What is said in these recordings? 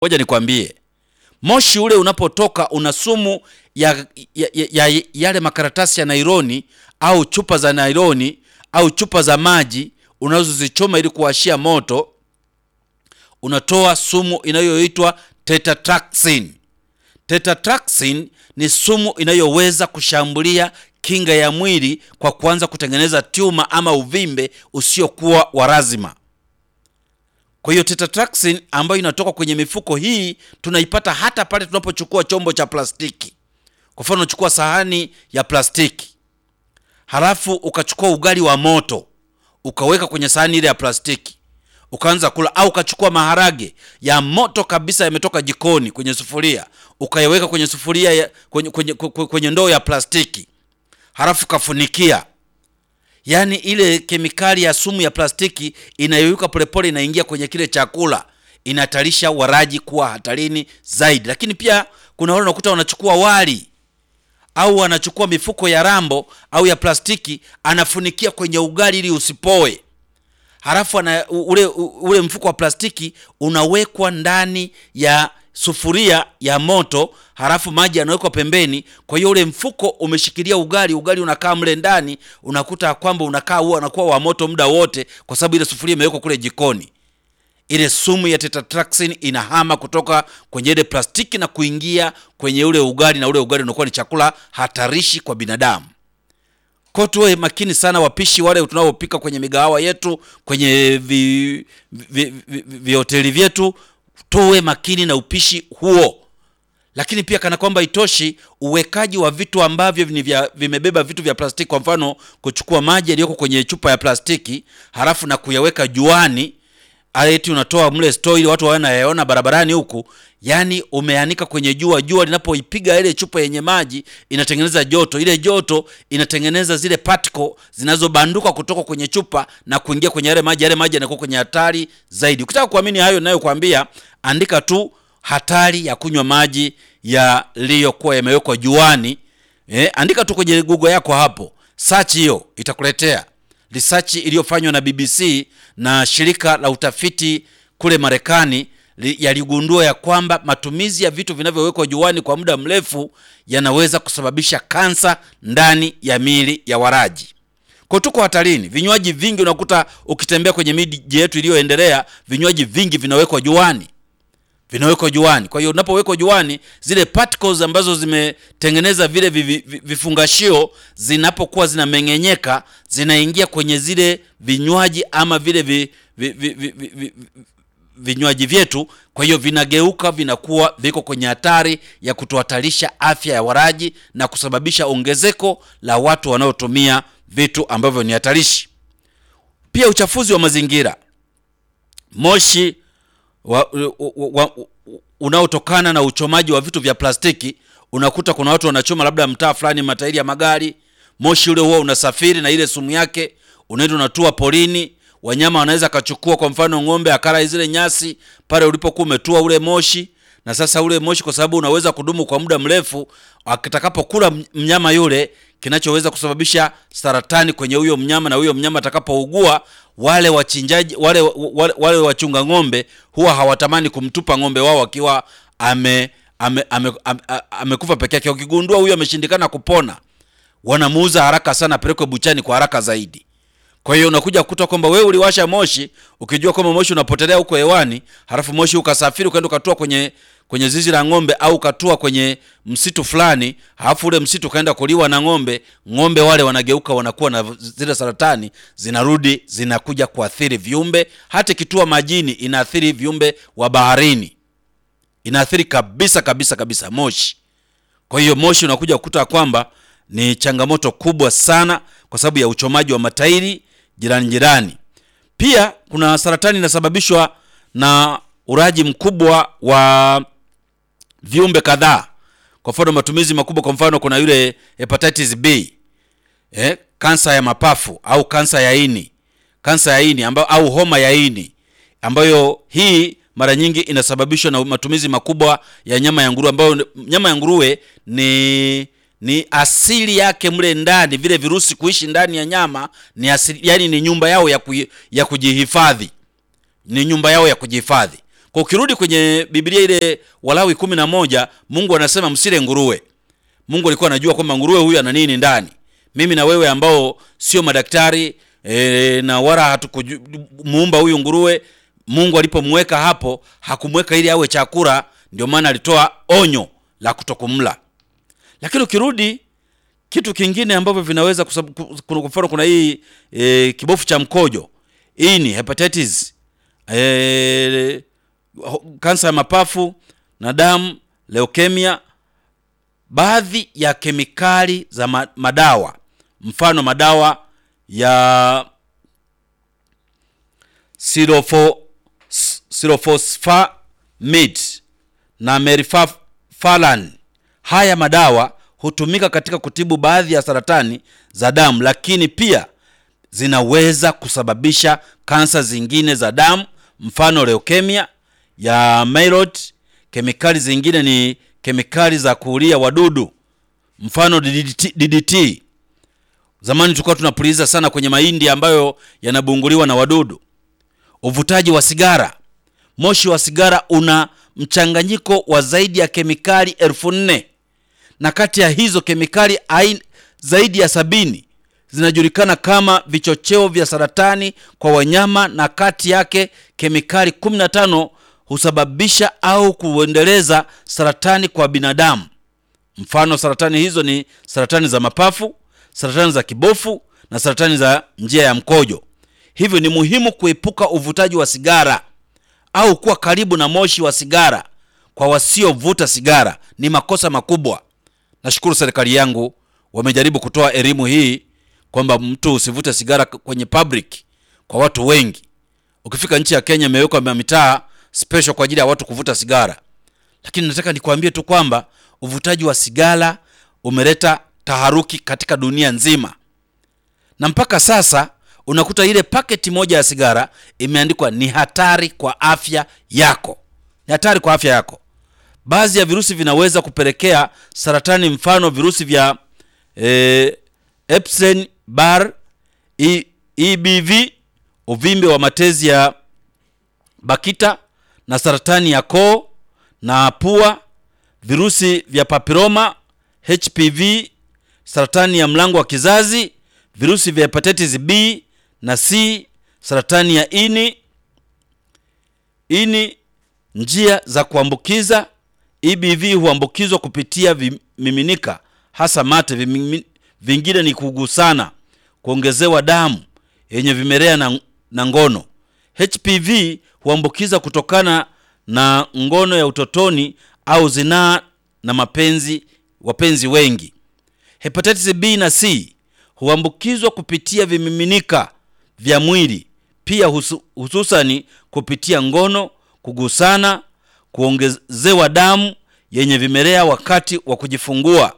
Ngoja nikwambie, moshi ule unapotoka una sumu ya, ya, ya, ya yale makaratasi ya nailoni au chupa za nailoni au chupa za maji unazozichoma ili kuwashia moto, unatoa sumu inayoitwa tetratraxin. Tetratraxin ni sumu inayoweza kushambulia kinga ya mwili kwa kuanza kutengeneza tuma ama uvimbe usiokuwa wa lazima. Kwa hiyo tetratraxin ambayo inatoka kwenye mifuko hii tunaipata hata pale tunapochukua chombo cha plastiki. Kwa mfano, unachukua sahani ya plastiki halafu ukachukua ugali wa moto ukaweka kwenye sahani ile ya plastiki ukaanza kula, au ukachukua maharage ya moto kabisa yametoka jikoni kwenye sufuria ukayaweka kwenye sufuria ya, kwenye, kwenye, kwenye, kwenye ndoo ya plastiki halafu ukafunikia yaani ile kemikali ya sumu ya plastiki inayoyuka polepole inaingia kwenye kile chakula, inahatarisha walaji kuwa hatarini zaidi. Lakini pia kuna wale unakuta wanachukua wali au wanachukua mifuko ya rambo au ya plastiki, anafunikia kwenye ugali ili usipoe, halafu ana, ule, ule mfuko wa plastiki unawekwa ndani ya sufuria ya moto, halafu maji yanawekwa pembeni. Kwa hiyo ule mfuko umeshikilia ugali, ugali unakaa mle ndani, unakuta kwamba unakaa huo unakuwa wa moto muda wote, kwa sababu ile sufuria imewekwa kule jikoni. Ile sumu ya tetratraxin inahama kutoka kwenye ile plastiki na kuingia kwenye ule ugali, na ule ugali unakuwa ni chakula hatarishi kwa binadamu. Kwa tuwe makini sana, wapishi wale tunaopika kwenye migahawa yetu, kwenye vi, vi, vi, vi hoteli vyetu tuwe makini na upishi huo. Lakini pia kana kwamba itoshi, uwekaji wa vitu ambavyo ni vya, vimebeba vitu vya plastiki, kwa mfano kuchukua maji yaliyoko kwenye chupa ya plastiki halafu na kuyaweka juani, eti unatoa mle store ili watu wanayaona barabarani huku, yani umeanika kwenye jua. Jua linapoipiga ile chupa yenye maji inatengeneza joto, ile joto inatengeneza zile particle zinazobanduka kutoka kwenye chupa na kuingia kwenye yale maji. Yale maji yanakuwa kwenye hatari zaidi. Ukitaka kuamini hayo ninayokuambia, andika tu hatari ya kunywa maji yaliyokuwa yamewekwa juani. Eh, andika tu kwenye Google yako hapo, search hiyo itakuletea research iliyofanywa na BBC na shirika la utafiti kule Marekani yaligundua ya kwamba matumizi ya vitu vinavyowekwa juani kwa muda mrefu yanaweza kusababisha kansa ndani ya miili ya walaji. Kwa tuko hatarini. Vinywaji vingi unakuta ukitembea kwenye miji yetu iliyoendelea, vinywaji vingi vinawekwa juani, vinawekwa juani. Kwa hiyo unapowekwa juani, zile particles ambazo zimetengeneza vile vifungashio zinapokuwa zinameng'enyeka, zinaingia kwenye zile vinywaji ama vile vi, vi, vi, vi, vi, vi, vinywaji vyetu. Kwa hiyo vinageuka vinakuwa viko kwenye hatari ya kutohatarisha afya ya walaji na kusababisha ongezeko la watu wanaotumia vitu ambavyo ni hatarishi. Pia uchafuzi wa mazingira, moshi wa, wa, wa, unaotokana na uchomaji wa vitu vya plastiki. Unakuta kuna watu wanachoma labda mtaa fulani matairi ya magari, moshi ule huo unasafiri na ile sumu yake unaenda unatua porini wanyama wanaweza akachukua, kwa mfano ng'ombe akala zile nyasi pale ulipokuwa umetua ule moshi, na sasa ule moshi kwa sababu unaweza kudumu kwa muda mrefu, atakapokula mnyama yule, kinachoweza kusababisha saratani kwenye huyo mnyama, na huyo mnyama atakapougua, wale wachinjaji wale, wale, wale wachunga ng'ombe huwa hawatamani kumtupa ng'ombe wao akiwa ame amekufa ame, ame, ame peke yake. Wakigundua huyo ameshindikana kupona, wanamuuza haraka sana, apelekwe buchani kwa haraka zaidi. Kwa hiyo unakuja kukuta kwamba wewe uliwasha moshi ukijua kwamba moshi unapotelea huko hewani, halafu moshi ukasafiri ukaenda ukatua kwenye kwenye zizi la ng'ombe au ukatua kwenye msitu fulani, halafu ule msitu ukaenda kuliwa na ng'ombe. Ng'ombe wale wanageuka wanakuwa na zile saratani, zinarudi zinakuja kuathiri viumbe. Hata ikitua majini inaathiri viumbe wa baharini, inaathiri kabisa kabisa kabisa moshi. Kwa hiyo moshi unakuja kukuta kwamba ni changamoto kubwa sana kwa sababu ya uchomaji wa matairi jirani jirani. Pia kuna saratani inasababishwa na uraji mkubwa wa viumbe kadhaa. Kwa mfano matumizi makubwa, kwa mfano kuna yule hepatitis B, eh, kansa ya mapafu au kansa ya ini, kansa ya ini ambayo, au homa ya ini ambayo hii mara nyingi inasababishwa na matumizi makubwa ya nyama ya nguruwe, ambayo nyama ya nguruwe ni ni asili yake mle ndani, vile virusi kuishi ndani ya nyama ni asili, yani ni nyumba yao ya, ku, ya kujihifadhi, ni nyumba yao ya kujihifadhi. Kwa ukirudi kwenye Biblia ile Walawi kumi na moja, Mungu anasema msile nguruwe. Mungu alikuwa anajua kwamba nguruwe huyu ana nini ndani. Mimi na wewe ambao sio madaktari e, na wala hatukumuumba huyu nguruwe, Mungu alipomweka hapo hakumweka ili awe chakula, ndio maana alitoa onyo la kutokumla. Lakini ukirudi kitu kingine ambavyo vinaweza kwa mfano, kuna hii e, kibofu cha mkojo, hii ni hepatitis e, kansa ya mapafu na damu, leukemia, baadhi ya kemikali za madawa, mfano madawa ya silofosfamid na merifalan. Haya madawa hutumika katika kutibu baadhi ya saratani za damu, lakini pia zinaweza kusababisha kansa zingine za damu, mfano leukemia ya myeloid. Kemikali zingine ni kemikali za kuulia wadudu, mfano DDT, DDT. Zamani tulikuwa tunapuliza sana kwenye mahindi ambayo yanabunguliwa na wadudu. Uvutaji wa sigara, moshi wa sigara una mchanganyiko wa zaidi ya kemikali elfu nne na kati ya hizo kemikali aina zaidi ya sabini zinajulikana kama vichocheo vya saratani kwa wanyama, na kati yake kemikali 15 husababisha au kuendeleza saratani kwa binadamu. Mfano, saratani hizo ni saratani za mapafu, saratani za kibofu na saratani za njia ya mkojo. Hivyo ni muhimu kuepuka uvutaji wa sigara au kuwa karibu na moshi wa sigara. Kwa wasiovuta sigara ni makosa makubwa. Nashukuru serikali yangu wamejaribu kutoa elimu hii kwamba mtu usivute sigara kwenye public kwa watu wengi. Ukifika nchi ya Kenya imewekwa mitaa special kwa ajili ya watu kuvuta sigara, lakini nataka nikwambie tu kwamba uvutaji wa sigara umeleta taharuki katika dunia nzima, na mpaka sasa unakuta ile paketi moja ya sigara imeandikwa ni hatari kwa afya yako, ni hatari kwa afya yako. Baadhi ya virusi vinaweza kupelekea saratani, mfano virusi vya e, Epstein Barr, e, EBV, uvimbe wa matezi ya bakita na saratani ya koo na pua, virusi vya papiloma, HPV, saratani ya mlango wa kizazi, virusi vya hepatitis B na C, saratani ya ini ini. Njia za kuambukiza EBV huambukizwa kupitia vimiminika hasa mate. Vimimi, vingine ni kugusana, kuongezewa damu yenye vimelea na, na ngono. HPV huambukiza kutokana na ngono ya utotoni au zinaa na mapenzi wapenzi wengi. Hepatitis B na C huambukizwa kupitia vimiminika vya mwili, pia husu, hususani kupitia ngono, kugusana, kuongezewa damu yenye vimelea wakati wa kujifungua.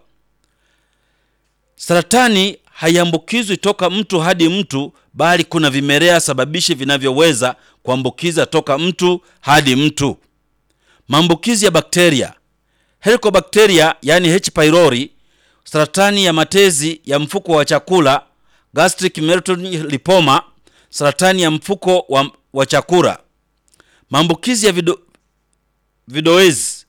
Saratani haiambukizwi toka mtu hadi mtu, bali kuna vimelea sababishi vinavyoweza kuambukiza toka mtu hadi mtu. Maambukizi ya bakteria, Helicobacteria yani H pylori, saratani ya matezi ya mfuko wa chakula, gastric lipoma, saratani ya mfuko wa, wa chakula. Maambukizi ya vido, vidoezi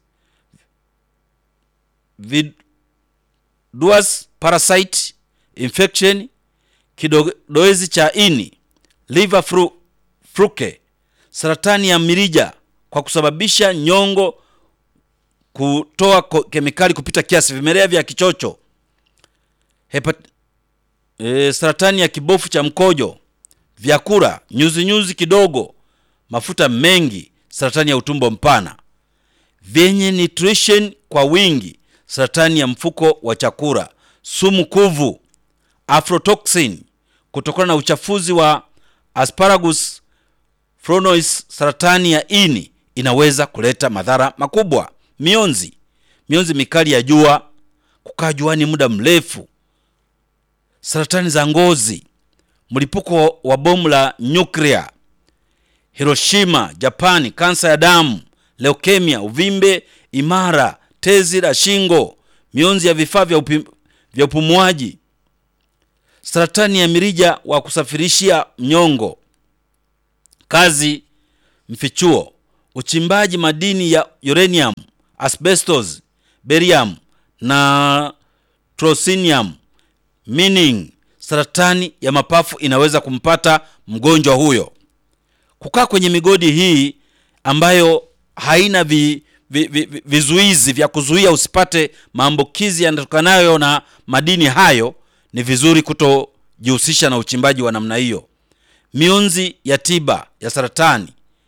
viduas parasite infection, kidoezi cha ini, liver flu, fluke, saratani ya mirija kwa kusababisha nyongo kutoa kemikali kupita kiasi, vimelea vya kichocho, hepat e, saratani ya kibofu cha mkojo, vyakula nyuzi nyuzi kidogo, mafuta mengi, saratani ya utumbo mpana, vyenye nutrition kwa wingi, saratani ya mfuko wa chakula, sumu kuvu, aflatoxin kutokana na uchafuzi wa asparagus flonois, saratani ya ini inaweza kuleta madhara makubwa. Mionzi, mionzi mikali ya jua, kukaa juani muda mrefu, saratani za ngozi, mlipuko wa bomu la nyuklia, Hiroshima Japani, kansa ya damu, leukemia, uvimbe imara, tezi la shingo, mionzi ya vifaa vya, upi, vya upumuaji, saratani ya mirija wa kusafirishia mnyongo, kazi mfichuo, uchimbaji madini ya uranium, asbestos, barium na trosinium, meaning saratani ya mapafu inaweza kumpata mgonjwa huyo. Kukaa kwenye migodi hii ambayo haina vi, vi, vi, vi, vizuizi vya kuzuia usipate maambukizi yanatokanayo na madini hayo, ni vizuri kutojihusisha na uchimbaji wa namna hiyo. Mionzi ya tiba ya saratani,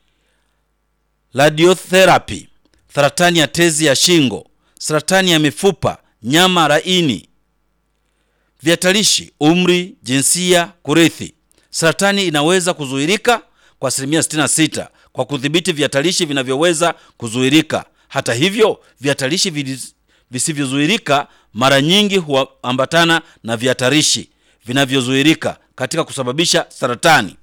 radiotherapy, saratani ya tezi ya shingo, saratani ya mifupa, nyama laini, vihatarishi, umri, jinsia, kurithi. Saratani inaweza kuzuirika kwa asilimia 66 kwa kudhibiti vihatarishi vinavyoweza kuzuirika. Hata hivyo, vihatarishi vis- visivyozuirika mara nyingi huambatana na vihatarishi vinavyozuirika katika kusababisha saratani.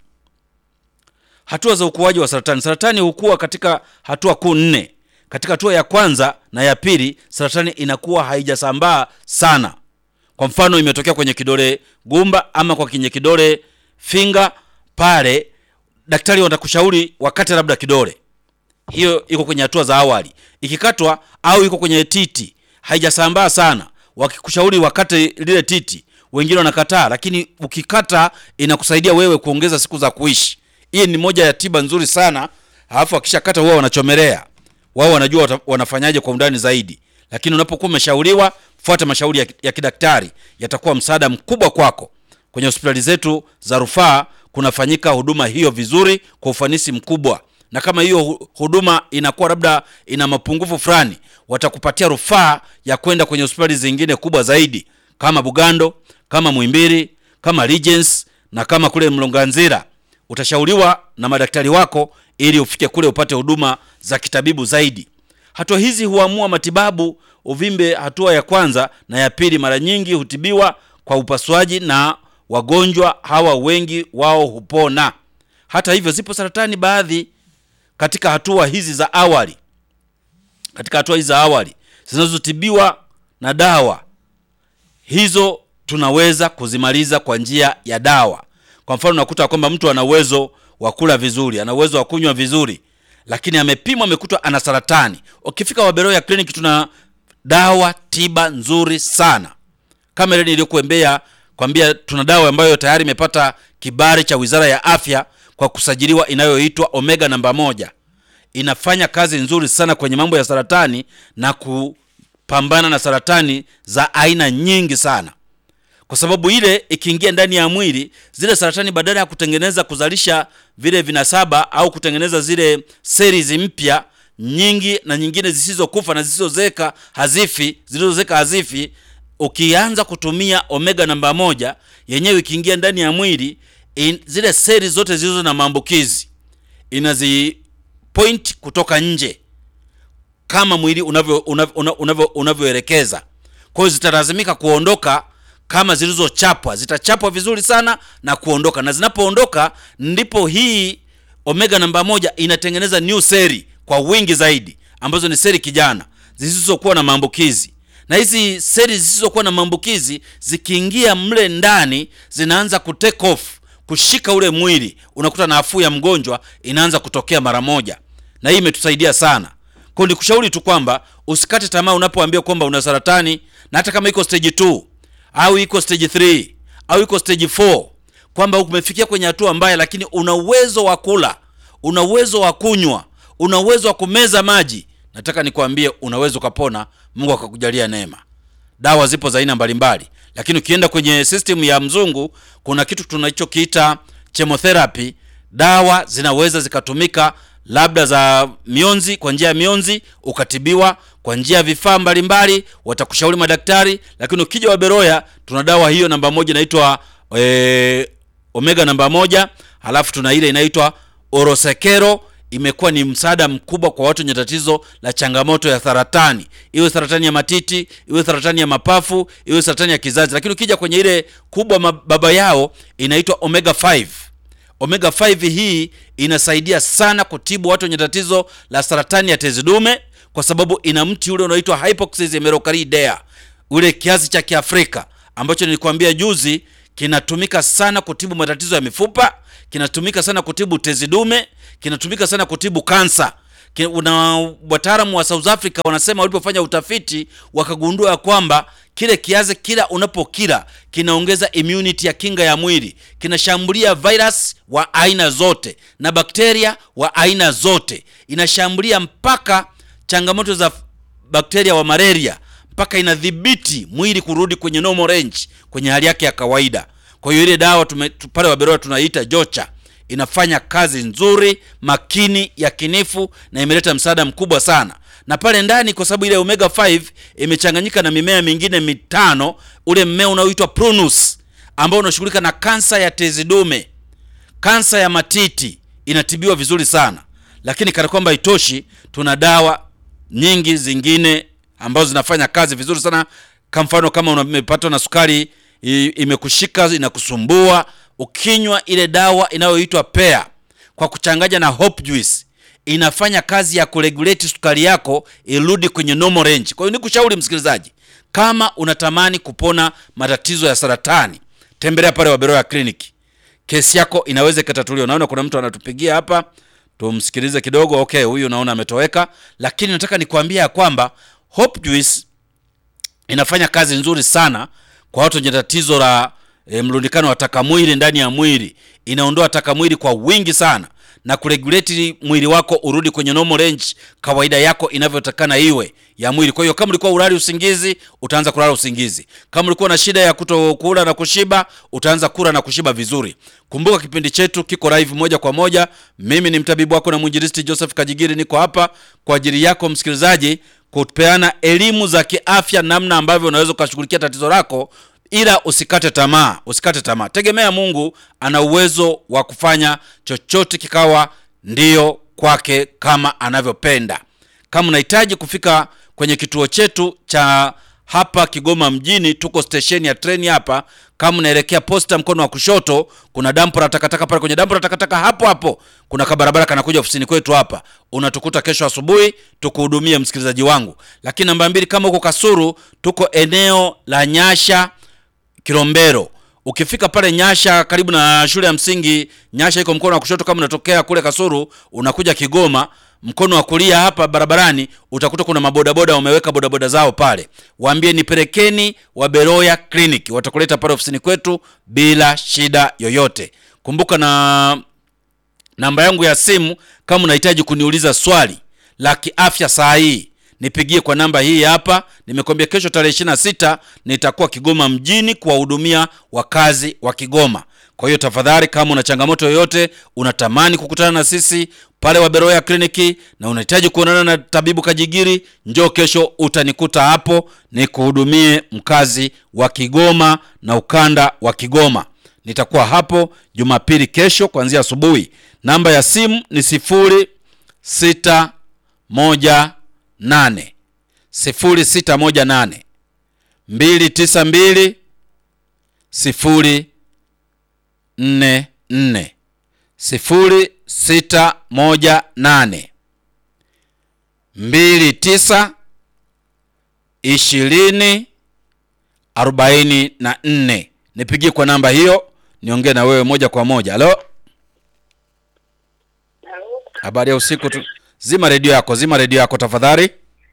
Hatua za ukuaji wa saratani. Saratani hukua katika hatua kuu nne. Katika hatua ya kwanza na ya pili, saratani inakuwa haijasambaa sana. Kwa mfano, imetokea kwenye kidole gumba ama kwa kwenye kidole finga, pale daktari watakushauri wakate labda kidole. Hiyo iko kwenye hatua za awali. Ikikatwa au iko kwenye titi, haijasambaa sana, wakikushauri wakate lile titi, wengine wanakataa, lakini ukikata inakusaidia wewe kuongeza siku za kuishi. Hii ni moja ya tiba nzuri sana. Alafu akishakata huwa wanachomelea wao, wanajua wata- wanafanyaje kwa undani zaidi, lakini unapokuwa umeshauriwa, fuata mashauri ya, ya kidaktari, yatakuwa msaada mkubwa kwako. Kwenye hospitali zetu za rufaa kunafanyika huduma hiyo vizuri kwa ufanisi mkubwa, na kama hiyo hu- huduma inakuwa labda ina mapungufu fulani, watakupatia rufaa ya kwenda kwenye hospitali zingine kubwa zaidi kama Bugando, kama Muhimbili, kama Regency na kama kule Mlonganzira. Utashauriwa na madaktari wako ili ufike kule upate huduma za kitabibu zaidi. Hatua hizi huamua matibabu. Uvimbe hatua ya kwanza na ya pili mara nyingi hutibiwa kwa upasuaji na wagonjwa hawa wengi wao hupona. Hata hivyo, zipo saratani baadhi katika hatua hizi za awali, katika hatua hizi za awali zinazotibiwa na dawa hizo tunaweza kuzimaliza kwa njia ya dawa. Kwa mfano, unakuta kwamba mtu ana uwezo wa kula vizuri, ana uwezo wa kunywa vizuri, lakini amepimwa, amekutwa ana saratani. Ukifika Waberoya Clinic tuna dawa tiba nzuri sana kama ile niliyokuambia kwambia, tuna dawa ambayo tayari imepata kibali cha Wizara ya Afya kwa kusajiliwa inayoitwa Omega namba moja. Inafanya kazi nzuri sana kwenye mambo ya saratani na kupambana na saratani za aina nyingi sana, kwa sababu ile ikiingia ndani ya mwili, zile saratani badala ya kutengeneza kuzalisha vile vinasaba au kutengeneza zile series mpya nyingi na nyingine zisizokufa na zisizozeka hazifi, zilizozeka hazifi ukianza kutumia omega namba moja yenyewe ikiingia ndani ya mwili in, zile seli zote zilizo na maambukizi inazi point kutoka nje kama mwili unavyo unavyo unavyo unavyoelekeza. Kwa hiyo zitalazimika kuondoka kama zilizochapwa, zitachapwa vizuri sana na kuondoka, na zinapoondoka ndipo hii omega namba moja inatengeneza new seli kwa wingi zaidi, ambazo ni seli kijana zisizokuwa na maambukizi na hizi seli zisizokuwa na maambukizi zikiingia mle ndani zinaanza ku take off kushika ule mwili, unakuta nafuu ya mgonjwa inaanza kutokea mara moja, na hii imetusaidia sana. Kwa nikushauri tu kwamba usikate tamaa unapoambia kwamba una saratani, na hata kama iko stage 2 au iko stage 3 au iko stage 4, kwamba umefikia kwenye hatua mbaya, lakini una uwezo wa kula, una uwezo wa kunywa, una uwezo wa kumeza maji nataka nikwambie unaweza ukapona, Mungu akakujalia neema. Dawa zipo za aina mbalimbali, lakini ukienda kwenye system ya mzungu kuna kitu tunachokiita chemotherapy. Dawa zinaweza zikatumika labda za mionzi, kwa njia ya mionzi ukatibiwa kwa njia ya vifaa mbalimbali, watakushauri madaktari. Lakini ukija Waberoya tuna dawa hiyo namba moja inaitwa e, omega namba moja, halafu tuna ile inaitwa orosekero imekuwa ni msaada mkubwa kwa watu wenye tatizo la changamoto ya saratani, iwe saratani ya matiti, iwe saratani ya mapafu, iwe saratani ya kizazi. Lakini ukija kwenye ile kubwa baba yao inaitwa omega 5. Omega 5 hii inasaidia sana kutibu watu wenye tatizo la saratani ya tezi dume, kwa sababu ina mti ule unaoitwa Hypoxis hemerocalidea, ule kiazi cha Kiafrika ambacho nilikwambia juzi kinatumika sana kutibu matatizo ya mifupa, kinatumika sana kutibu tezi dume, kinatumika sana kutibu kansa, Ki- una wataalamu wa South Africa wanasema walipofanya utafiti wakagundua ya kwamba kile kiazi kila unapokila kinaongeza immunity ya kinga ya mwili, kinashambulia virus wa aina zote na bakteria wa aina zote, inashambulia mpaka changamoto za bakteria wa malaria, mpaka inadhibiti mwili kurudi kwenye normal range, kwenye hali yake ya kawaida. Kwa hiyo ile dawa tume, tu- pale Waberoya tunaiita Jocha inafanya kazi nzuri makini yakinifu na imeleta msaada mkubwa sana na pale ndani kwa sababu ile omega 5 imechanganyika na mimea mingine mitano ule mmea unaoitwa prunus ambao unashughulika na kansa ya tezi dume kansa ya matiti inatibiwa vizuri sana lakini kana kwamba itoshi tuna dawa nyingi zingine ambazo zinafanya kazi vizuri sana kwa mfano kama umepatwa na sukari i- imekushika inakusumbua ukinywa ile dawa inayoitwa pea kwa kuchanganya na hope juice inafanya kazi ya kuregulate sukari yako irudi kwenye normal range kwa hiyo nikushauri msikilizaji kama unatamani kupona matatizo ya saratani tembelea pale waberoya kliniki kesi yako inaweza ikatatuliwa. Naona kuna mtu anatupigia hapa, tumsikilize kidogo. Okay, huyu naona ametoweka, lakini nataka nikwambia ya kwamba Hope Juice inafanya kazi nzuri sana kwa watu wenye tatizo la e, mlundikano wa taka mwili ndani ya mwili. Inaondoa taka mwili kwa wingi sana na kuregulate mwili wako urudi kwenye normal range, kawaida yako inavyotakana iwe ya mwili. Kwa hiyo kama ulikuwa ulali usingizi, utaanza kulala usingizi. Kama ulikuwa na shida ya kutokula na kushiba, utaanza kula na kushiba vizuri. Kumbuka kipindi chetu kiko live moja kwa moja. Mimi ni mtabibu wako na mwinjilisti Joseph Kajigiri, niko hapa kwa ajili yako msikilizaji kupeana elimu za kiafya, namna ambavyo unaweza ukashughulikia tatizo lako, ila usikate tamaa, usikate tamaa. Tegemea Mungu ana uwezo wa kufanya chochote kikawa ndiyo kwake kama anavyopenda. Kama unahitaji kufika kwenye kituo chetu cha hapa Kigoma mjini, tuko stesheni ya treni hapa. Kama unaelekea posta mkono wa kushoto, kuna dampo la takataka pale. Kwenye dampo la takataka hapo hapo kuna kabarabara kanakuja ofisini kwetu hapa. Unatukuta kesho asubuhi tukuhudumie, msikilizaji wangu. Lakini namba mbili, kama uko Kasuru, tuko eneo la Nyasha Kilombero. Ukifika pale Nyasha karibu na shule ya msingi Nyasha iko mkono wa kushoto. Kama unatokea kule Kasuru unakuja Kigoma, mkono wa kulia hapa barabarani utakuta kuna mabodaboda wameweka bodaboda zao pale. Waambie nipelekeni Waberoya Clinic, watakuleta pale ofisini kwetu bila shida yoyote. Kumbuka na namba yangu ya simu kama unahitaji kuniuliza swali la kiafya saa hii nipigie kwa namba hii hapa. Nimekwambia kesho tarehe ishirini na sita nitakuwa Kigoma mjini kuwahudumia wakazi wa Kigoma. Kwa hiyo tafadhali, kama una changamoto yoyote, unatamani kukutana na sisi pale Waberoya kliniki na unahitaji kuonana na tabibu Kajigiri, njoo kesho, utanikuta hapo nikuhudumie mkazi wa Kigoma na ukanda wa Kigoma. Nitakuwa hapo Jumapili kesho kuanzia asubuhi. Namba ya simu ni sifuri sita moja nane sifuri sita moja nane mbili tisa mbili sifuri nne nne sifuri sita moja nane mbili tisa ishirini arobaini na nne. Nipigie kwa namba hiyo niongee na wewe moja kwa moja. Halo, Halo, habari ya usiku tu. Zima redio yako, zima redio yako tafadhali.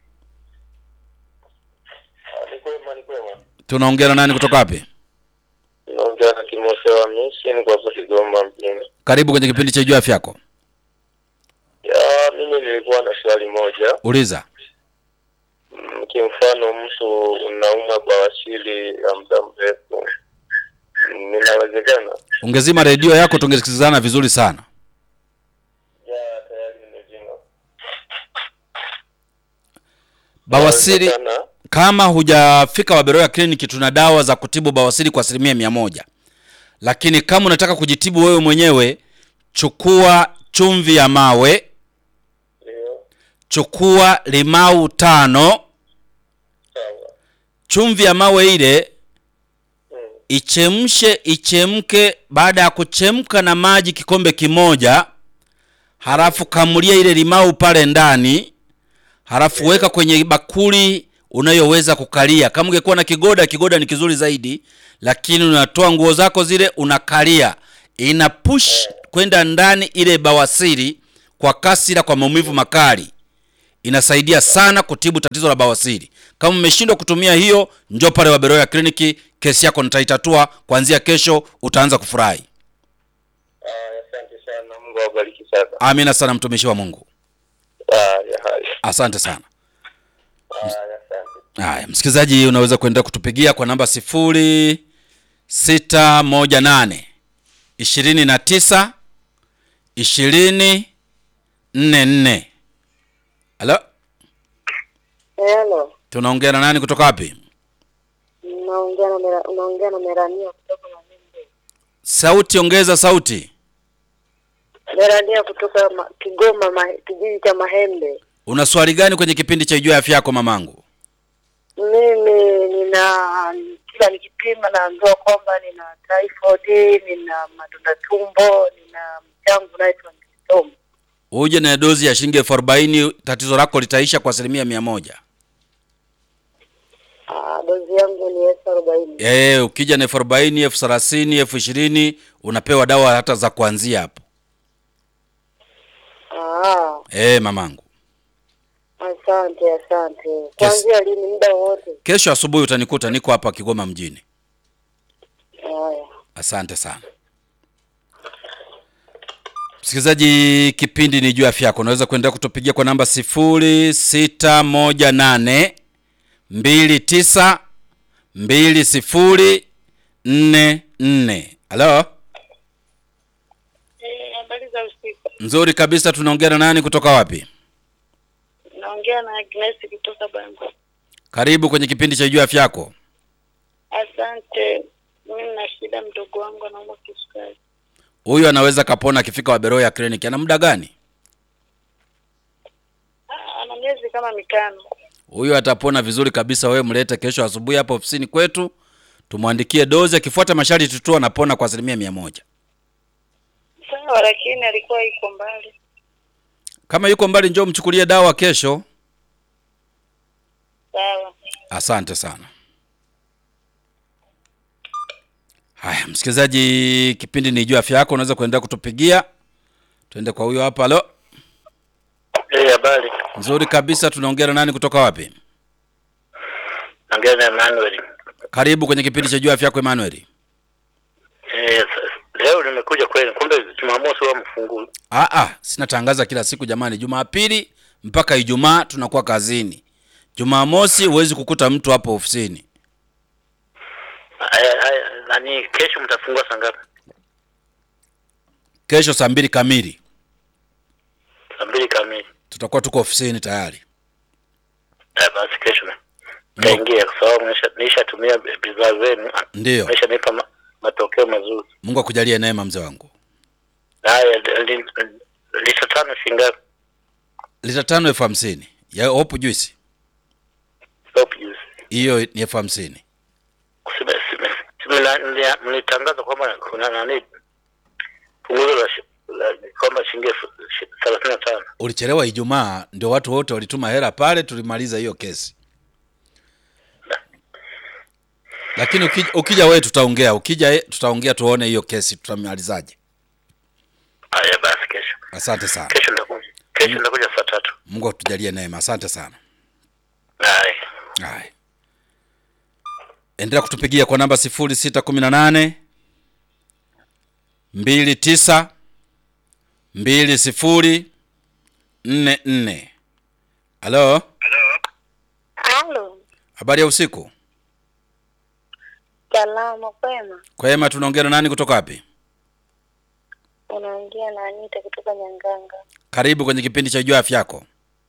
ni kwema, ni kwema. Tunaongea na nani kutoka wapi? Naongea na Timotheo Hamisi, niko hapa Kigoma mjini. Karibu kwenye kipindi cha Jua Afya Yako. Ya, mimi nilikuwa na swali moja. Uliza. Mm, Kimfano, mtu unaumwa bawasiri ya muda mrefu, Mm, inawezekana? Ungezima redio yako tungesikilizana vizuri sana. Ya, tayari nimezima. Bawasiri, Inawezekana? kama hujafika Waberoya kliniki, tuna dawa za kutibu bawasiri kwa asilimia mia moja. Lakini kama unataka kujitibu wewe mwenyewe, chukua chumvi ya mawe, Ndio, chukua limau tano. sawa. Chumvi ya mawe ile Mm, ichemshe, ichemke. Baada ya kuchemka na maji kikombe kimoja, halafu kamulia ile limau pale ndani, halafu weka kwenye bakuli unayoweza kukalia. Kama ungekuwa na kigoda, kigoda ni kizuri zaidi, lakini unatoa nguo zako zile unakalia, ina push kwenda ndani ile bawasiri kwa kasi ila kwa maumivu makali inasaidia sana kutibu tatizo la bawasiri kama umeshindwa kutumia hiyo njoo pale waberoya kliniki kesi yako nitaitatua kuanzia kesho utaanza kufurahi Haya, asante sana. Mungu awabariki sana. amina sana mtumishi wa mungu Haya, haya. asante sana Haya, asante. haya msikilizaji unaweza kuendelea kutupigia kwa namba sifuri sita moja nane ishirini na tisa ishirini nne nne halo Hello, tunaongea na nani kutoka wapi unaongea na Mera- unaongea na Merania kutoka Mahembe. sauti ongeza sauti Merania kutoka ma, Kigoma ma, kijiji cha Mahembe. una swali gani kwenye kipindi cha ijua afya yako mamangu Mimi nina kila nikipima naambiwa kwamba nina typhoid, nina madonda tumbo, nina mchango unaitwa mkisomo. uje na dozi ya shilingi elfu arobaini tatizo lako litaisha kwa asilimia mia moja Ah, dozi yangu ni elfu arobaini. e, ukija na elfu arobaini elfu thelathini elfu ishirini unapewa dawa hata za kuanzia hapo Ah, e, mamangu asante asante. Kuanzia lini? Muda wowote? kesho asubuhi utanikuta niko hapa kigoma mjini Haya, asante sana msikilizaji kipindi ni juu ya afya yako unaweza kuendelea kutupigia kwa namba sifuri sita moja nane mbili tisa mbili sifuri nne nne halo Eh, habari za usiku. nzuri kabisa tunaongea na nani kutoka wapi Naongea na Agnes kutoka Bango. karibu kwenye kipindi cha juu ya afya yako Asante. Mimi na shida, mdogo wangu anaumwa kisukari. huyu anaweza kapona akifika waberoya kliniki ana muda gani Ah, Ana miezi kama mitano. huyu atapona vizuri kabisa wewe mlete kesho asubuhi hapa ofisini kwetu tumwandikie dozi akifuata masharti tu anapona kwa asilimia mia moja Sawa, lakini alikuwa iko mbali. kama yuko mbali njoo mchukulie dawa kesho Sawa. asante sana haya msikilizaji kipindi ni juu afya yako unaweza kuendelea kutupigia tuende kwa huyo hapa halo Eh, habari. nzuri kabisa tunaongea na nani kutoka wapi Naongea na Emmanuel. karibu kwenye kipindi cha juu afya yako Emmanuel Eh, s- leo nimekuja kweli. Kumbe Jumamosi huwa mfungu. ah ah sinatangaza kila siku jamani jumapili mpaka ijumaa tunakuwa kazini jumamosi huwezi kukuta mtu hapo ofisini Haya, haya, nani kesho mtafungua saa ngapi? kesho saa mbili kamili Saa mbili kamili. tutakuwa tuko ofisini tayari Eh, basi kesho na taingia kwa sababu nisha- nishatumia bidhaa zenu. ndiyo Nishanipa ma, matokeo mazuri. mungu akujalie neema mzee wangu Haya, li- li- lita tano shilingi ngapi? lita tano elfu hamsini ya hopu juisi Soap juice. hiyo ni elfu hamsini Sime- sime- sime- na- mlia- mlitangaza kwamba kuna nani punguzo la, shi- la kwamba shilingi elfu shi- thelathini na tano. ulichelewa ijumaa ndio watu wote walituma hela pale tulimaliza hiyo kesi lakini ukija, ukija wewe tutaongea ukija eh, tutaongea tuone hiyo kesi tutamalizaje Haya basi, kesho asante sana kesho nitakuja, kesho nitakuja saa tatu. mungu atujalie neema asante sana Haya. Haya. Endelea kutupigia kwa namba 0618 29 20 44. Halo, Halo, habari ya usiku. salama kwema. Kwema, tunaongea na nani kutoka wapi? Unaongea na Anita kutoka Nyanganga. Karibu kwenye kipindi cha Jua Afya Yako.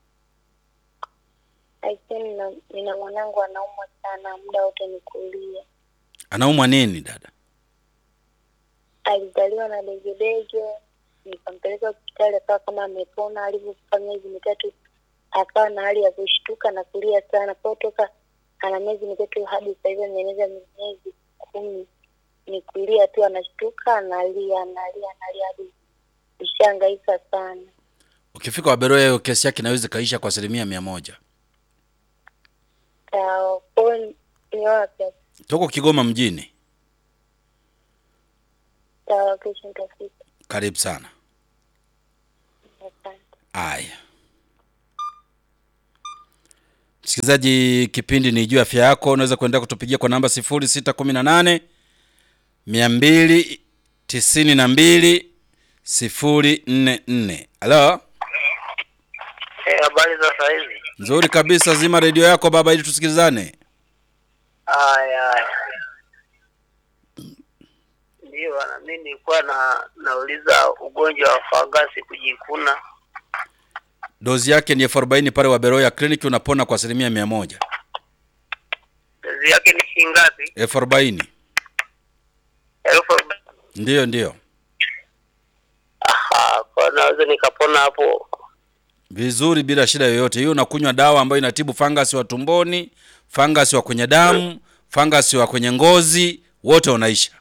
Lakini nina, nina mwanangu anaumwa sana, muda wote ni kulia. Anaumwa nini dada? Alizaliwa na degedege, nikampeleka hospitali, akawa kama amepona. Alivyofika miezi mitatu, akawa na hali ya kushtuka na kulia sana. Kwa hiyo toka ana miezi mitatu hadi sasa hivi ameeneza miezi kumi, ni kulia tu, anashtuka, analia, analia, analia hadi ishangaika sana. Ukifika Waberoya, hiyo kesi yake inaweza ikaisha kwa asilimia mia moja. Sawa, kwa hiyo ni wapi? Tuko Kigoma mjini. Sawa, kesho nitafika. Karibu sana. Asante. Aya, msikilizaji, kipindi ni juu ya afya yako. Unaweza kuendelea kutupigia kwa namba 0618 200 92 044. Halo, Eh, habari za saa hizi? nzuri kabisa. Zima redio yako baba, ili tusikilizane. Haya, haya. Ndio, bwana, mi nilikuwa na nauliza ugonjwa wa fangasi kujikuna. Dozi yake ni elfu arobaini pale Waberoya kliniki, unapona kwa asilimia mia moja. Dozi yake ni shilingi ngapi? elfu arobaini Elfu arobaini. ndiyo ndiyo. Aha, kwa naweza nikapona hapo. vizuri bila shida yoyote. Hiyo unakunywa dawa ambayo inatibu fangasi wa tumboni, fangasi wa kwenye damu, fangasi wa kwenye ngozi, wote wanaisha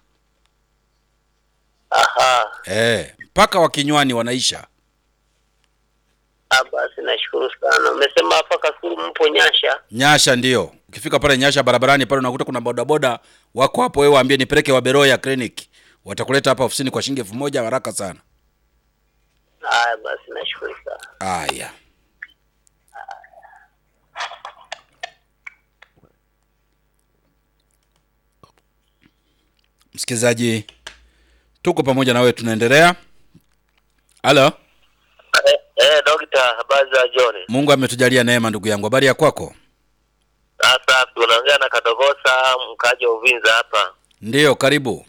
Aha, eh, mpaka wa kinywani wanaisha. ah, basi nashukuru sana. Umesema hapa Kasulu mpo Nyasha? Nyasha ndio, ukifika pale Nyasha barabarani pale unakuta kuna bodaboda wako hapo, wewe waambie nipeleke Waberoya clinic, watakuleta hapa ofisini kwa shilingi elfu moja haraka sana. Haya, basi nashukuru sana. Aya, msikilizaji, tuko pamoja na wewe, tunaendelea. Halo, Eh, eh dokta, habari za John? Mungu ametujalia neema, ndugu yangu. Habari ya kwako? Sasa tunaongea na Kadogosa mkaji wa Uvinza hapa. Ndiyo, karibu.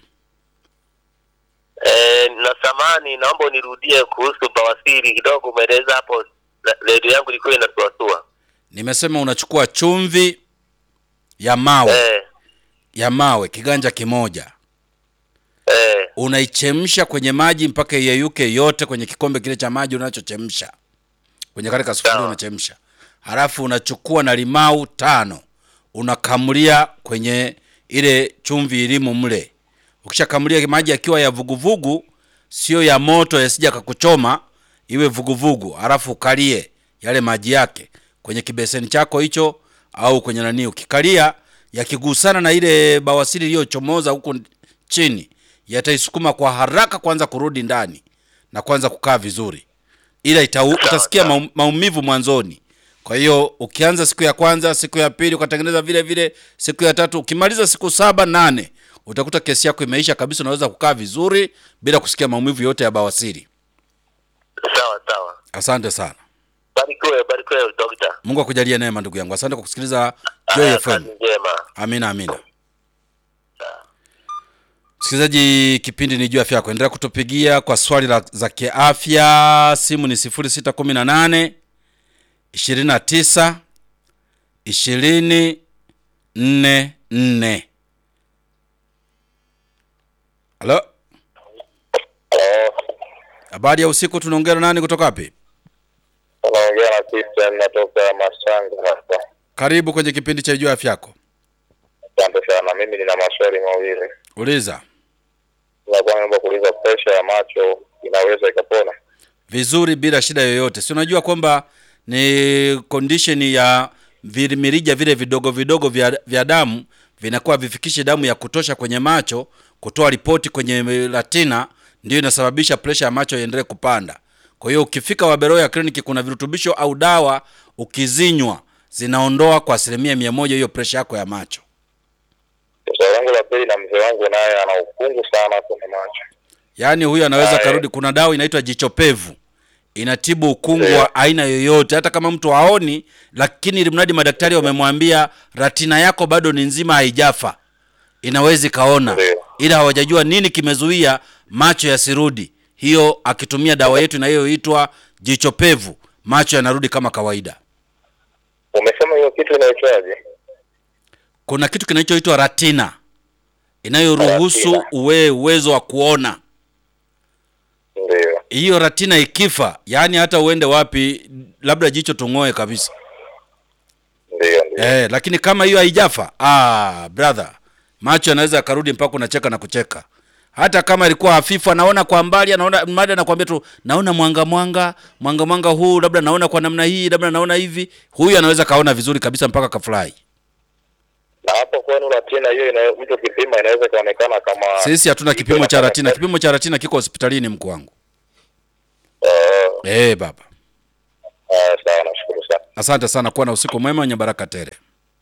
Eh, na samani naomba unirudie kuhusu bawasiri kidogo, umeeleza hapo, la- redio yangu ilikuwa inasuasua. Nimesema unachukua chumvi ya mawe Eh, ya mawe kiganja kimoja, eh, unaichemsha kwenye maji mpaka iyeyuke yote kwenye kikombe kile cha maji unachochemsha kwenye kale kasufuria Sawa. unachemsha, halafu unachukua na limau tano unakamulia kwenye ile chumvi ilimo mle. Ukishakamulia maji yakiwa ya vuguvugu, sio ya moto, yasija kakuchoma, iwe vuguvugu, halafu ukalie yale maji yake kwenye kibeseni chako hicho au kwenye nani. Ukikalia yakigusana na ile bawasiri iliyochomoza huko chini, yataisukuma kwa haraka kwanza kurudi ndani na kwanza kukaa vizuri, ila ita, utasikia sawa. maum, maumivu mwanzoni. Kwa hiyo ukianza siku ya kwanza, siku ya pili ukatengeneza vile vile, siku ya tatu, ukimaliza siku saba nane, utakuta kesi yako imeisha kabisa, unaweza kukaa vizuri bila kusikia maumivu yote ya bawasiri. sawa sawa. Asante sana, Barikiwe, barikiwe dokta. Mungu akujalie neema ndugu yangu. Asante kwa kusikiliza Joy Haya, FM. kazi njema. Amina, amina. Msikilizaji, kipindi ni juu ya afya yako. Endelea kutupigia kwa swali la, za kiafya. Simu ni 0618 29 20 44. Halo, habari ya usiku. Tunaongea na nani kutoka wapi? Unaongea na Christian natoka Masanga hapa. Karibu kwenye kipindi cha juu ya afya yako. Asante sana. Mimi nina maswali mawili. Uliza Nakuwa naomba kuuliza, presha ya macho inaweza ikapona? vizuri bila shida yoyote. Si unajua kwamba ni condition ya vi- mirija vile vidogo vidogo vya, vya damu vinakuwa vifikishi damu ya kutosha kwenye macho kutoa ripoti kwenye retina, ndio inasababisha presha ya macho iendelee kupanda. Kwa hiyo ukifika Waberoya kliniki, kuna virutubisho au dawa ukizinywa zinaondoa kwa asilimia mia moja hiyo presha yako ya macho. Swali langu la pili, na mzee wangu naye ana ukungu sana kwenye macho. Yaani huyu anaweza Aye. karudi. Kuna dawa inaitwa jichopevu inatibu ukungu Ndio. wa aina yoyote, hata kama mtu haoni, lakini ili mradi madaktari wamemwambia ratina yako bado ni nzima, haijafa, inaweza ikaona, Ndio. ila hawajajua nini kimezuia macho yasirudi. Hiyo akitumia dawa yetu inayoitwa jichopevu, macho yanarudi kama kawaida. Umesema hiyo kitu inaitwaje? Kuna kitu kinachoitwa ratina inayoruhusu Ratina. uwe uwezo wa kuona. Ndio. hiyo ratina ikifa, yaani hata uende wapi, labda jicho tung'oe kabisa Ndio, ndio. eh, lakini kama hiyo haijafa, ah, brother, macho yanaweza yakarudi mpaka unacheka na kucheka. Hata kama ilikuwa hafifu, anaona kwa mbali, anaona mada, anakuambia tu naona mwanga mwanga mwanga mwanga huu, labda naona kwa namna hii, labda naona hivi. Huyu anaweza kaona vizuri kabisa mpaka kafurahi. Na hapo kwenu ratina hiyo ina, mtu kipima inaweza ikaonekana kama Sisi hatuna iko kipimo cha inafanya ratina. kazi. Kipimo cha ratina kiko hospitalini, mkuu wangu. Oh, Eh, baba, Ah, sawa, nashukuru sana. Asante sana, kuwa na usiku mwema wenye baraka tele.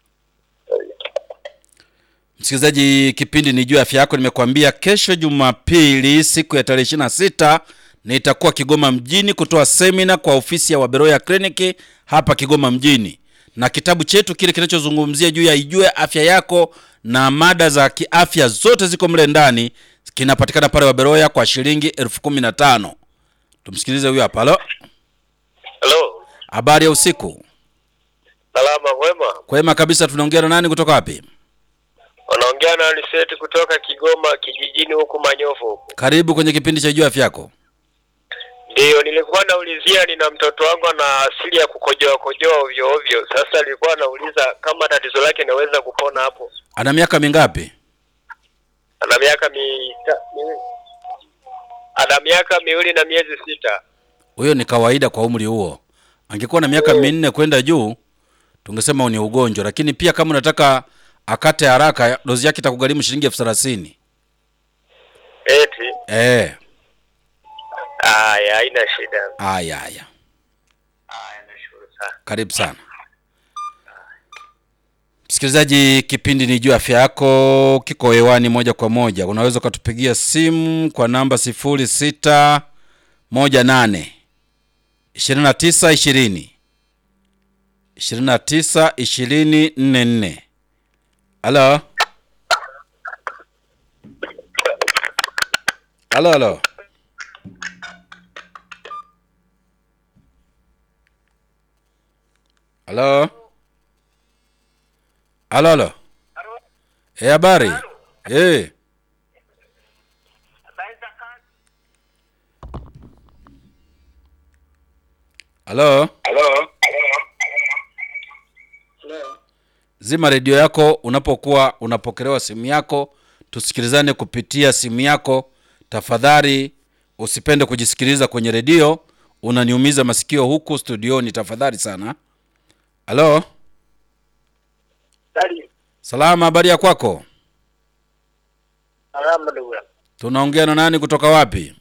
Msikilizaji, kipindi ni juu ya afya yako. Nimekuambia kesho Jumapili, siku ya tarehe ishirini na sita nitakuwa Kigoma mjini kutoa semina kwa ofisi ya Waberoya kliniki hapa Kigoma mjini, na kitabu chetu kile kinachozungumzia juu ya ijue afya yako na mada za kiafya zote ziko mle ndani, kinapatikana pale Waberoya kwa shilingi elfu kumi na tano. Tumsikilize huyo hapa. Halo, Halo, habari ya usiku. salama mwema. Kwema kabisa. Tunaongea na nani kutoka wapi? Unaongea na Liseti kutoka Kigoma kijijini huku Manyofu huku. Karibu kwenye kipindi cha juu ya afya yako. Ndiyo, nilikuwa naulizia, nina mtoto wangu ana asili ya kukojoa kojoa ovyo ovyo. Sasa nilikuwa nauliza kama tatizo lake inaweza kupona hapo. Ana miaka mingapi? Ana miaka mi, mi ana miaka miwili na miezi sita. Huyo ni kawaida kwa umri huo. Angekuwa na miaka minne kwenda juu, tungesema ni ugonjwa, lakini pia kama unataka akate haraka, dozi yake itakugharimu shilingi elfu thelathini. Eti Eh, haya, haina shida. haya haya, Haya, nashukuru sana. karibu sana msikilizaji. Kipindi ni juu ya afya yako, kiko hewani moja kwa moja. Unaweza ukatupigia simu kwa namba sifuri sita moja nane ishirini na tisa ishirini ishirini na tisa ishirini nne nne. Halo, halo, halo. Halo, halo, halo. Eh, habari? Eh, halo. Halo. Zima redio yako unapokuwa unapokelewa simu yako, tusikilizane kupitia simu yako. Tafadhali usipende kujisikiliza kwenye redio, unaniumiza masikio huku studioni. Tafadhali sana. Halo, Sali. salama, habari ya kwako? Salama ndugu yangu. Tunaongea na nani kutoka wapi?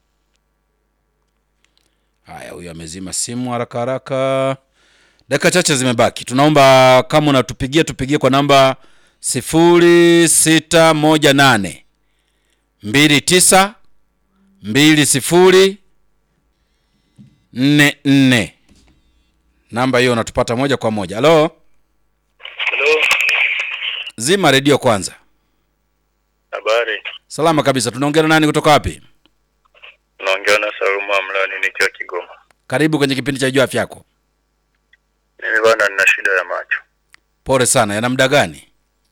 Haya, huyu amezima simu haraka haraka. Dakika chache zimebaki, tunaomba kama unatupigia tupigie kwa namba sifuri sita moja nane mbili tisa mbili sifuri nne nne. Namba hiyo unatupata moja kwa moja. Halo, Halo. zima redio kwanza. Habari. Salama kabisa. Tunaongea na nani kutoka wapi? Naongea na Salumu Amlani nikiwa Kigoma. Karibu kwenye kipindi cha juu afya yako. Mimi bwana nina shida ya macho. Pole sana. Yana muda gani?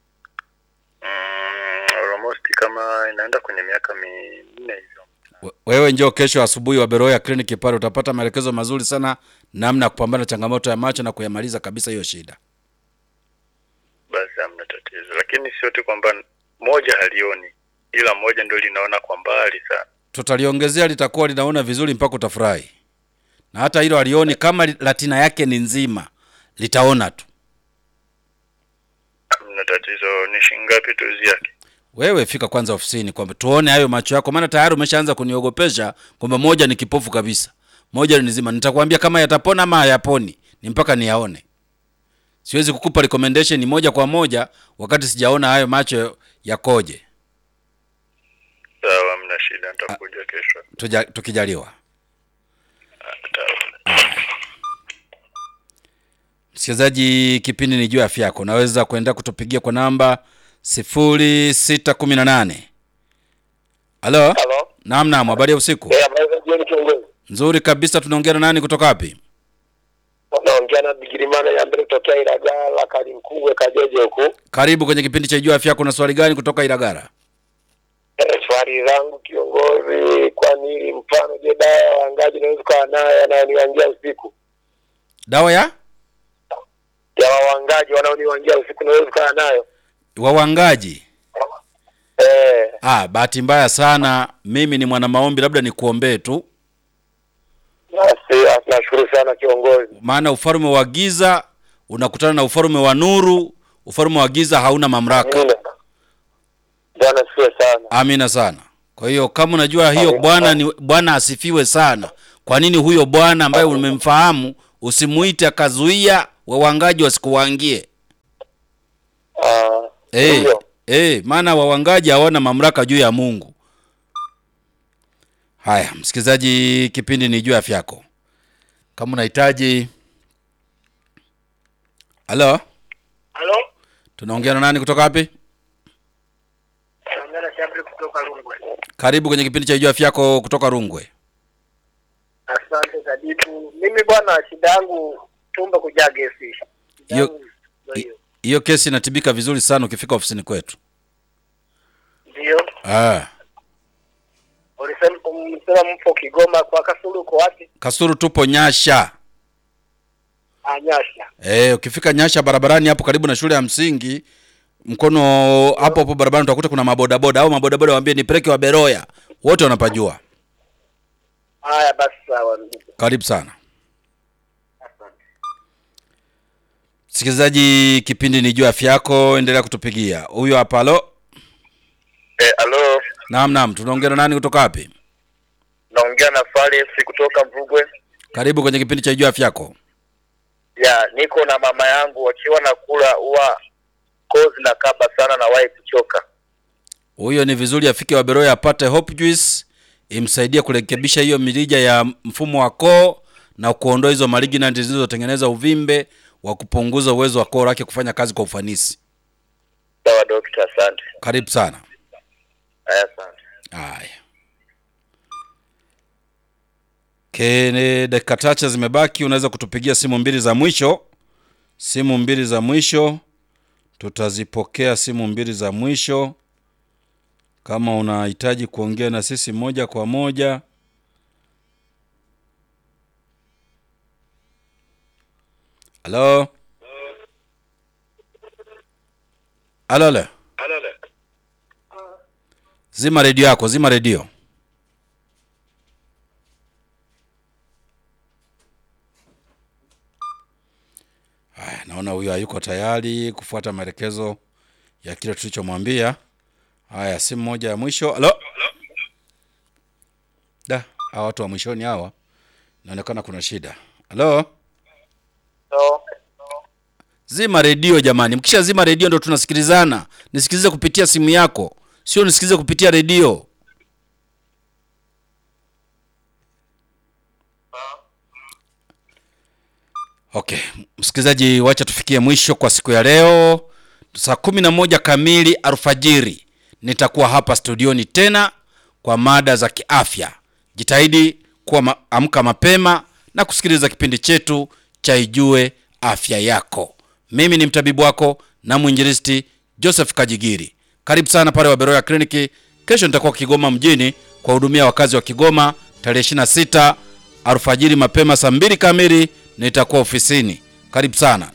Mm, almost kama inaenda kwenye miaka minne hivyo. We- Wewe njoo kesho asubuhi wa Beroya kliniki pale, utapata maelekezo mazuri sana namna ya kupambana na changamoto ya macho na kuyamaliza kabisa hiyo shida. Basi hamna tatizo, lakini sio tu kwamba moja halioni, ila moja ndio linaona kwa mbali sana. Tutaliongezea, litakuwa linaona vizuri mpaka utafurahi, na hata hilo alioni, kama li- latina yake ni nzima, litaona tu. Hamna tatizo. Ni shilingi ngapi tuzi yake? Wewe fika kwanza ofisini kwamba tuone hayo macho yako, maana tayari umeshaanza kuniogopesha kwamba moja ni kipofu kabisa, moja ni nzima. Nitakwambia kama yatapona ama hayaponi, ni mpaka niyaone. Siwezi kukupa recommendation moja kwa moja wakati sijaona hayo macho yakoje. Sawa, hamna shida, nitakuja kesho. Tuja, tukijaliwa. Sawa. Msikilizaji, kipindi ni juu ya afya yako. Unaweza kuenda kutupigia kwa namba 0618. Halo? Halo. Naam, naam, habari ya usiku. Eh, habari za jioni kiongozi. Nzuri kabisa. Tunaongea na nani kutoka wapi? Naongea na Bigirimana ya mbele kutokea Ilagala Kalimkugwe Kajeje huku. Karibu kwenye kipindi cha juu ya afya yako. Na swali gani kutoka Ilagara? Eh, swali langu kiongozi, kwa nini mfano, je, dawa ya wangaji naweza kuwa nayo yanayoniwangia usiku? Dawa ya Ya wawangaji wanaoniwangia usiku naweza kuwa nayo? wawangaji? Eh, Ah, bahati mbaya sana, mimi ni mwana maombi, labda nikuombee tu, basi ah, nashukuru sana kiongozi. maana ufalme wa giza unakutana na ufalme wa nuru. Ufalme wa giza hauna mamlaka. Amina. Bwana siwe sana. Amina sana. Kwa hiyo kama unajua hiyo Amina. Bwana ni Bwana asifiwe sana. Kwa nini huyo Bwana ambaye umemfahamu usimuite akazuia wawangaji wasikuwangie. Ah, Eh, ndio. eh, maana wawangaji hawana mamlaka juu ya Mungu. Haya, msikilizaji, kipindi ni juu ya afya yako. Kama unahitaji Halo, Halo, tunaongea na nani kutoka wapi? naongea na Shabri kutoka Rungwe. Karibu kwenye kipindi cha juu ya afya yako kutoka Rungwe. Asante Kadibu. Mimi bwana, shida yangu tumbo kujaa gesi. Shida Hiyo- yangu ndio hiyo. Hiyo kesi inatibika vizuri sana ukifika ofisini kwetu. Ndio. Ah, Ulisema umesema mpo Kigoma kwa Kasulu uko wapi? Kasuru tupo Nyasha. Anyasha. Eh, ukifika Nyasha barabarani hapo karibu na shule ya msingi mkono hapo hapo barabarani utakuta kuna mabodaboda au mabodaboda waambie nipeleke wa Beroya. Wote wanapajua. Haya basi sawa. ndugu. Karibu sana. Msikilizaji, kipindi ni juu ya afya yako, endelea kutupigia. Huyo hapa halo. Eh, alo, Naam, naam, tunaongea na nani kutoka wapi? naongea na Faris kutoka Mvugwe. Karibu kwenye kipindi cha juu ya afya yako. Ya, niko na mama yangu wakiwa na kula huwa kozi na kaba sana na wahi kuchoka. Huyo ni vizuri afike Waberoya apate Hope Juice imsaidie kurekebisha hiyo mirija ya mfumo wa koo na kuondoa hizo malignant zilizotengeneza uvimbe wa kupunguza uwezo wa koo lake kufanya kazi kwa ufanisi. Sawa dokta, asante. Karibu sana. Haya, asante. Haya. Kene, dakika chache zimebaki, unaweza kutupigia simu mbili za mwisho. Simu mbili za mwisho tutazipokea, simu mbili za mwisho. Kama unahitaji kuongea na sisi moja kwa moja, halo halo, halo. Zima redio yako, zima redio. Haya, naona huyo hayuko tayari kufuata maelekezo ya kile tulichomwambia. Haya, simu moja ya mwisho. Halo, da, hawa watu wa mwishoni hawa, inaonekana kuna shida. Halo, So, zima redio jamani. Mkisha zima redio ndo tunasikilizana. Nisikilize kupitia simu yako, sio nisikilize kupitia redio. Okay, msikilizaji, wacha tufikie mwisho kwa siku ya leo. Saa kumi na moja kamili alfajiri nitakuwa hapa studioni tena kwa mada za kiafya. Jitahidi kuwa ma amka mapema na kusikiliza kipindi chetu cha Ijue Afya Yako. Mimi ni mtabibu wako na mwinjilisti Joseph Kajigiri. Karibu sana pale Waberoya Kliniki. Kesho nitakuwa Kigoma mjini kuwahudumia wakazi wa Kigoma tarehe 26 alfajiri mapema saa mbili kamili nitakuwa ofisini. Karibu sana.